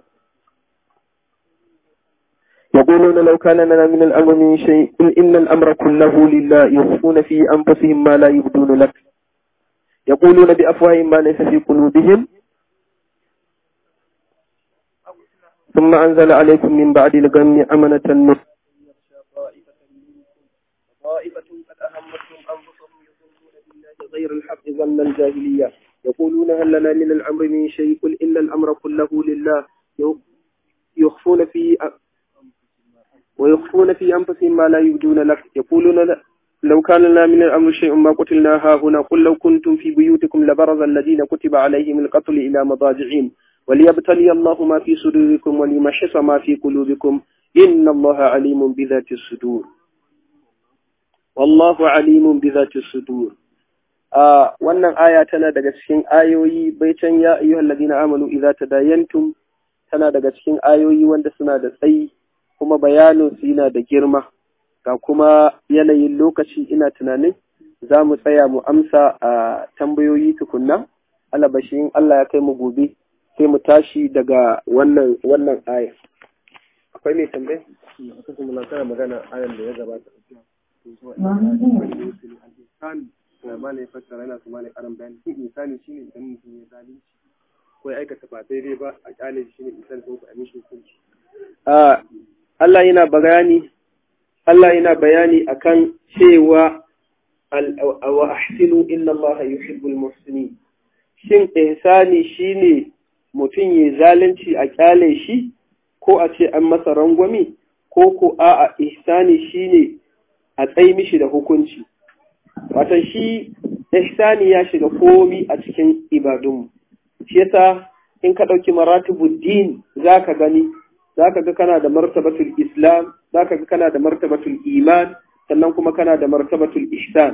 يقولون لو كان لنا من الأمر من شيء قل إن الأمر كله لله يخفون في أنفسهم ما لا يبدون لك يقولون بأفواههم ما ليس في قلوبهم ثم أنزل عليكم من بعد الغم أمنة النصر طائفة قد أهمتهم أنفسهم يظنون بالله غير الحق ظن الجاهلية يقولون هل لنا من الأمر من شيء قل إن الأمر كله لله يخفون في ويخفون في أنفسهم ما لا يبدون لك يقولون لو كان لنا من الأمر شيء ما قتلنا ها هنا قل لو كنتم في بيوتكم لبرز الذين كتب عليهم القتل إلى مضاجعهم وليبتلي الله ما في صدوركم وليمحص ما في قلوبكم إن الله عليم بذات الصدور wallahu alimun bi zati sudur a wannan aya tana daga cikin ayoyi baitan ya ayyuhal ladina amanu idza tadayantum tana daga cikin ayoyi wanda suna da tsayi kuma bayanin su yana da girma ga kuma yanayin lokaci ina tunanin za mu tsaya mu amsa a tambayoyi tukunna alabashin Allah ya kai mu gobe sai mu tashi daga wannan wannan aya akwai mai tambaya akwai kuma na magana ayan da ya gabata malai fassara yana su malai karan bayani shi insani shine idan mutum ya zalunci ko ya aikata ba daidai ba a kyale shi ne insani ko a mishi hukunci Allah yana bayani Allah yana bayani akan cewa wa ahsinu inna Allah yuhibbul muhsinin shin ihsani shine mutum ya zalunci a kyale shi ko a ce an masa rangwami ko ko a'a ihsani shine a tsayi mishi da hukunci wata shi ihsani ya shiga komi a cikin ibadunmu shi yasa in ka ɗauki maratibud din zaka gani zaka ga kana da martabatul islam zaka ga kana da martabatul iman sannan kuma kana da martabatul ihsan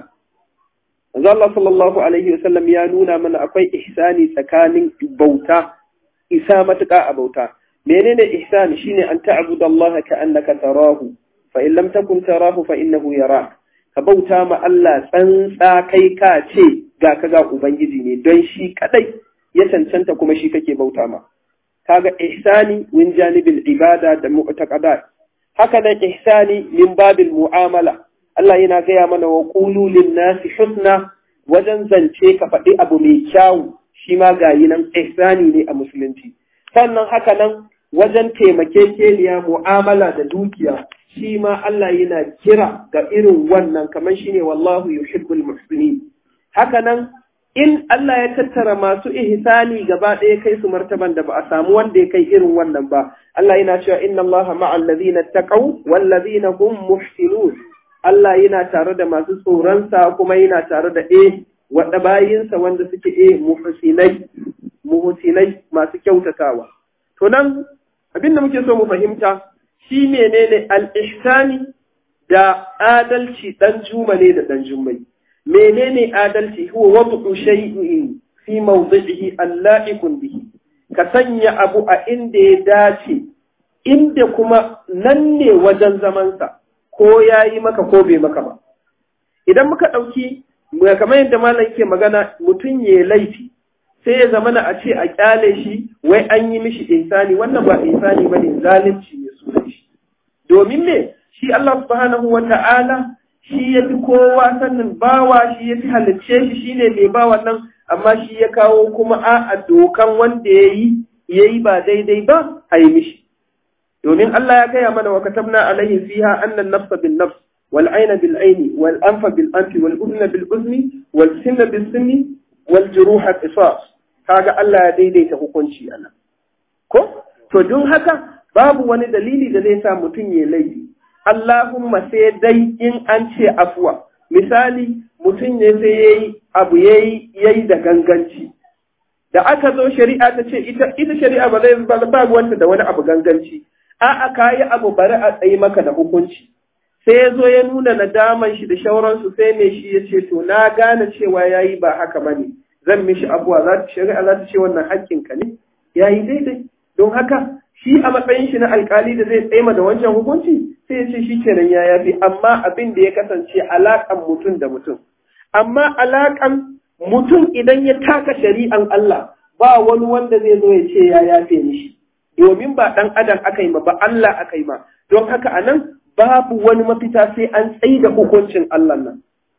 Manzo Allah sallallahu alaihi wasallam ya nuna mana akwai ihsani tsakanin bauta isa matuƙa a bauta menene ihsan shine an ta'budallaha ka'annaka tarahu fa in lam takun tarahu fa innahu yarak ka bauta ma Allah tsantsa kai ka ce ga ka ga ubangiji ne don shi kadai ya cancanta kuma shi kake bauta ma kaga ihsani min janibil ibada da mu'taqadat haka nan ihsani min babil mu'amala Allah yana gaya mana wa qulu lin nasi husna wajen zance ka faɗi abu mai kyawu shi ma gayi nan ihsani ne a musulunci sannan haka nan wajen taimakekeniya mu'amala da dukiya shi ma Allah yana kira ga irin wannan kamar shine wallahu yuhibbul muhsinin haka nan in Allah ya tattara masu ihsani gaba ɗaya kai su martaban da ba a samu wanda ya kai irin wannan ba Allah yana cewa inna Allah ma'al ladina taqaw wal ladina hum muhsinun Allah yana tare da masu tsoronsa kuma yana tare da eh wadda bayinsa wanda suke eh muhsinai muhsinai masu kyautatawa to nan abin da muke so mu fahimta shi menene al-ihsani da adalci dan juma ne da dan jummai menene adalci huwa wad'u shay'in fi mawdi'ihi alla'iqun bihi ka sanya abu a inda ya dace inda kuma nan ne wajen zamansa ko ya yi maka ko bai maka ba idan muka ɗauki kamar yadda malam ke magana mutum ya laifi sai ya zamana a ce a kyale shi wai an yi mishi insani wannan ba insani ba ne zalunci ne sunan shi domin me shi Allah subhanahu wa ta'ala shi ya fi kowa sannin bawa shi ya fi halicce shi shi ne mai bawa nan amma shi ya kawo kuma a dokan wanda ya yi ya yi ba daidai ba a yi mishi domin Allah ya gaya mana wa katabna alaihi fiha annan nafsa bin nafs wal aina bil aini wal anfa bil anfi wal udhna bil udhni wal sinna bil sinni wal juruha qisas kaga Allah ya daidaita hukunci anan ko to don haka babu wani dalili da zai sa mutum ya laifi Allahumma sai dai in an ce afuwa misali mutum ne sai yayi abu yayi yayi da ganganci da aka zo shari'a ta ce ita ita shari'a ba zai ba wanda da wani abu ganganci a'a kayi abu bari a tsayi maka da hukunci sai ya zo ya nuna nadaman shi da shauransu sai mai shi ya ce to na gane cewa yayi ba haka bane zan mishi abuwa za ta shari'a za ta ce wannan haƙƙinka ne yayi daidai don haka shi a matsayin shi na alkali da zai tsaima da wancan hukunci sai ya ce shi kenan ya yafi amma abin da ya kasance alaƙan mutum da mutum amma alaƙan mutum idan ya taka shari'an Allah ba wani wanda zai zo ya ce ya yafe mishi domin ba ɗan adam aka yi ma ba Allah aka yi ma don haka a nan babu wani mafita sai an tsaye da hukuncin Allah nan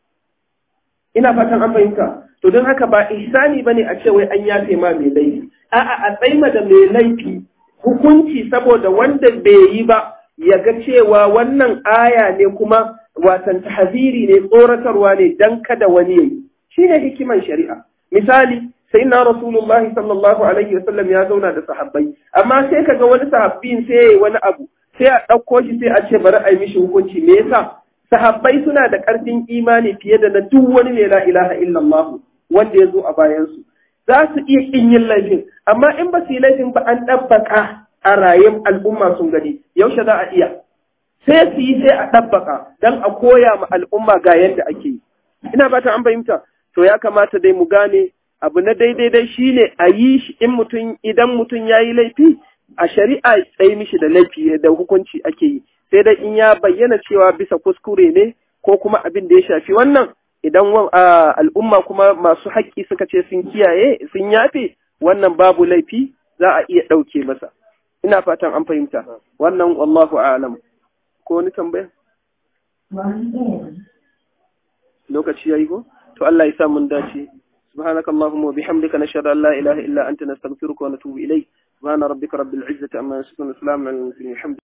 ina fatan an fahimta to don haka ba ihsani bane a ce wai an yafe ma mai laifi a'a a tsaima da mai laifi hukunci saboda wanda bai yi ba ya ga cewa wannan aya ne kuma watan tahziri ne tsoratarwa ne dan kada wani yayi shine hikiman shari'a misali sai na rasulullah sallallahu alaihi wasallam ya zauna da sahabbai amma sai kaga wani sahabbin sai yayi wani abu sai a ɗauko shi sai a ce bari a yi mishi hukunci me yasa sahabbai suna da ƙarfin imani fiye da na duk wani mai la ilaha illallah wanda ya zo a bayansu za su iya ƙin yin laifin amma in ba su yi laifin ba an ɗabbaka a rayuwar al'umma sun gani yaushe za a iya sai su yi sai a ɗabbaka don a koya ma al'umma ga yadda ake yi ina fata an fahimta to ya kamata dai mu gane abu na daidai dai shine a yi shi in mutum idan mutum ya yi laifi a shari'a tsaye mishi da laifi da hukunci ake yi sai dai in ya bayyana cewa bisa kuskure ne ko kuma abin da ya shafi wannan idan al'umma kuma masu haƙƙi suka ce sun kiyaye sun yafe wannan babu laifi za a iya ɗauke masa ina fatan an fahimta wannan wallahu a'lam ko wani tambaya lokaci yayi ko to Allah ya sa mun dace سبحانك اللهم وبحمدك نشهد أن لا إله إلا أنت نستغفرك ونتوب إليك سبحان ربك رب العزة أما يصفون السلام على المرسلين الحمد